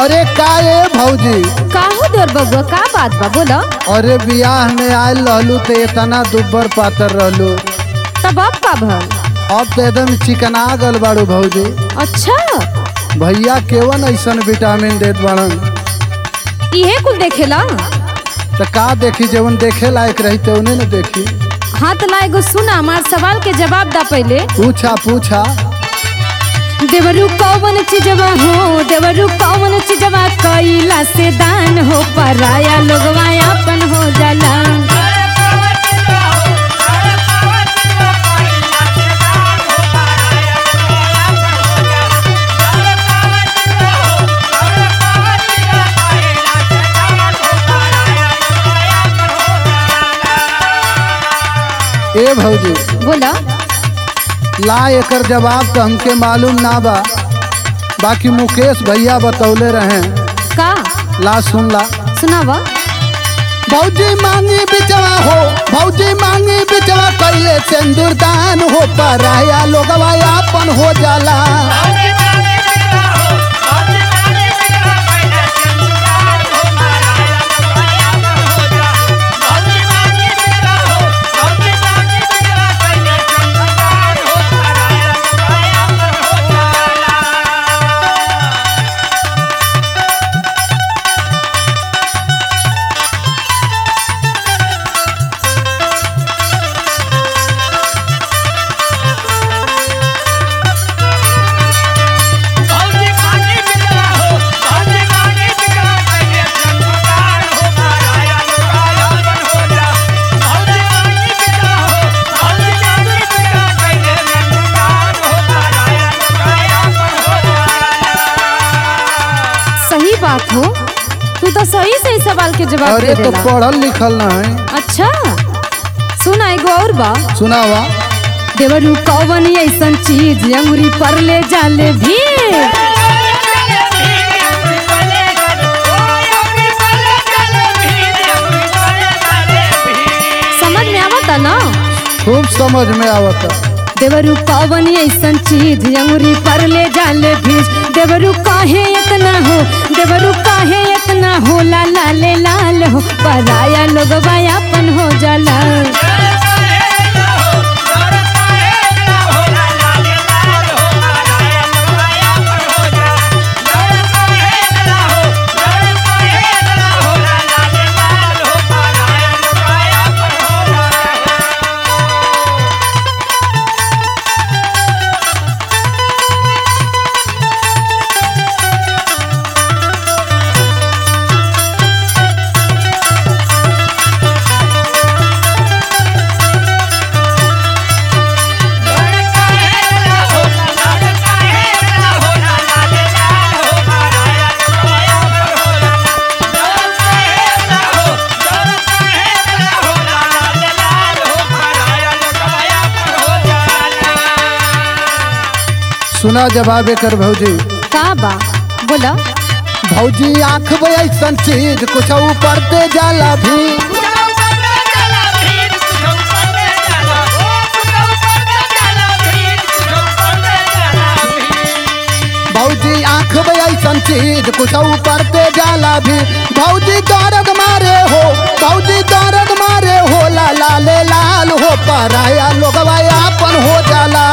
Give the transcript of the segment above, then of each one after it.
अरे का ए भौजी का हो देवर बबुआ का बात बा बोलो अरे बियाह में आयल रहलू तो इतना दुब्बर पातर रहलू तब अब का भल अब तो एकदम चिकना गल बाड़ू भौजी अच्छा भैया केवन ऐसन विटामिन देत बाड़न इहे कुल देखेला तो का देखी जवन देखे लायक रही तो उन्हें न देखी हाँ तो ला एगो सुना हमार सवाल के जवाब दा पहले पूछा पूछा देवरू कौन चीजवा हो देवरू कौन चीजवा कैला से दान हो पराया लोगवा अपन हो जाला ए भौजी बोला ला एकर जवाब तो हमके मालूम ना बा बाकी मुकेश भैया बतौले रहे का ला सुन ला सुनावा भौजी मांगी बिचवा हो भौजी मांगी बिचवा कैले सिंदूर दान हो पराया लोगवा अपन हो जाला सही बात हो तू तो सही सही सवाल के जवाब दे अरे तो देला पढ़ल लिखल ना है अच्छा सुना एगो और बा सुनावा देवरू कौन ऐसन चीज अंगुरी पर ले जाले भी समझ में आवता ना खूब समझ में आवता देवरू कौन ऐसन चीज अंगुरी पर ले जाले भीज देवरू काहे इतना हो देवरू काहे इतना हो लाला ले लाल हो पराया लोगवा अपन हो जाला सुना जवाब एकर भौजी का बा बोला भौजी आँख में ऐसन चीज कुछ ऊपर दे जाला भी भौजी आँख में ऐसन चीज कुछ ऊपर दे जाला भी भौजी दर्द मारे हो भौजी दर्द मारे हो ला लाले लाल हो पराया लोगवा अपन हो जाला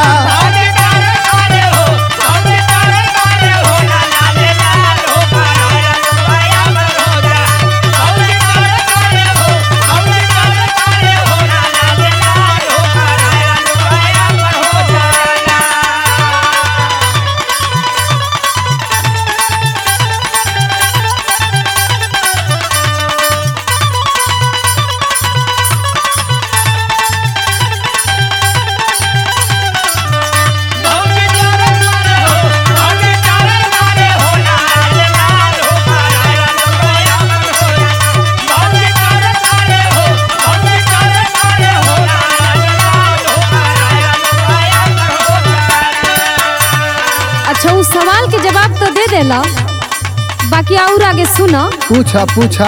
अच्छा उस सवाल के जवाब तो दे देला बाकी और आगे सुनो पूछा पूछा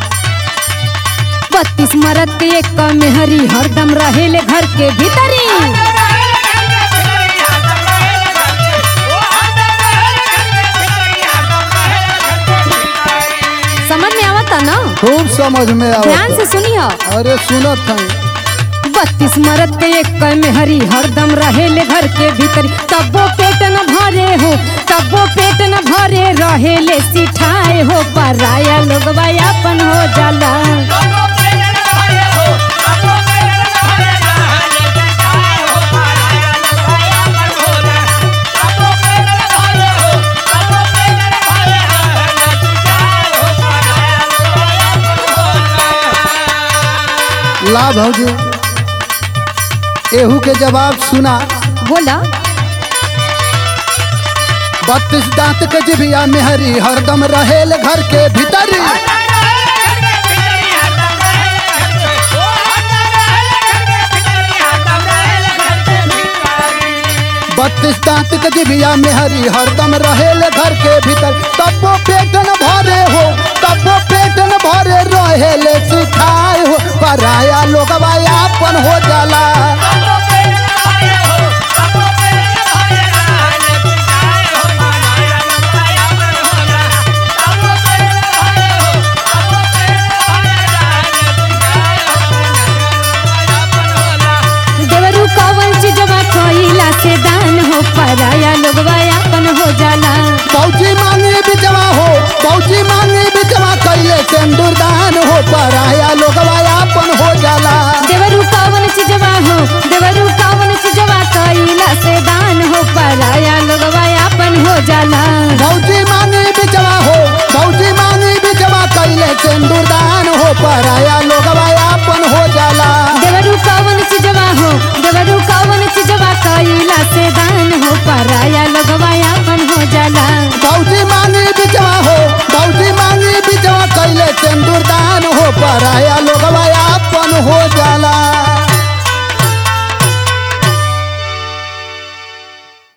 बत्तीस मरद के एक मेहरी हरदम रहेले घर के भीतरी खूब समझ में ध्यान आवत से सुनियो अरे सुनत हई बत्तीस मरद के एक कै में हरी हरदम रहेले घर के भीतर तबो पेट न भरे हो तबो पेट न भरे रहेले सिठाए हो पराया लोग अपन हो जाला ला भौजी एहू के जवाब सुना बोला बत्तीस दांत के जिभिया मेहरी हरदम रहेल घर के भीतर बत्तीस दांत के जिभिया मेहरी हरदम रहेल घर के भीतर तबो पेट न भरे हो तबो पेट न भरे रहेल सिखाए हो पराया लोगवा आपन हो जाला देवरू कवन चीजवा कइला से दान हो पराया लोग अपन हो जाला फौजी मांगे बिचवा हो फौजी मांगे बिचवा कैले सिंदूर दान हो पराया लोगवा आपन हो जाला देवरू कवन चीजवा हो देवरू कवन चीजवा कइला से दान हो पराया लोग अपन हो जाला फौजी मांगे बिचवा हो फौजी मांगे बिचवा कैले सिंदूर दान हो पराया